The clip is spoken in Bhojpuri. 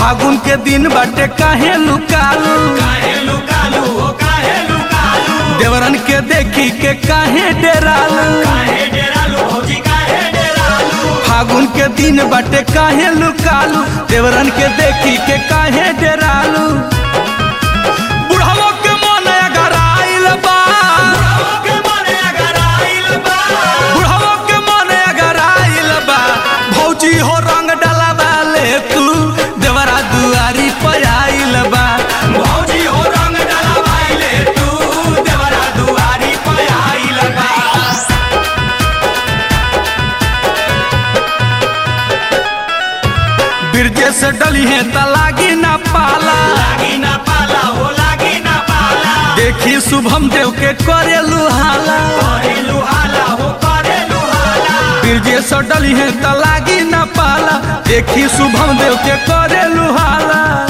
फागुन के दिन बाटे काहे लुकालू काहे लुकालू हो काहे लुकालू देवरन के देखी के काहे डेरालू काहे डेरालू भौजी काहे डेरालू फागुन के दिन बाटे काहे लुकालू देवरन के देखी के काहे डेरालू बुढ़ावो के मन अगर आइल बा के मने अगर आइल बा बुढ़ावो के मन अगर आइल बा भौजी हो रंग डलावा ले तू देवरा दुआरी पर आइल बा भौजी हो रंग डाला भाईले तू देवरा दुआरी पे आइल बा बिरजे से डली है त लागी ना पाला लागी ना पाला हो लागी ना पाला देखी शुभम देव के करे लुहाला करे लुहाला हो करे लुहाला बिरजे से डली है त लागी ना पाला देखी शुभम देव के करे लुहाला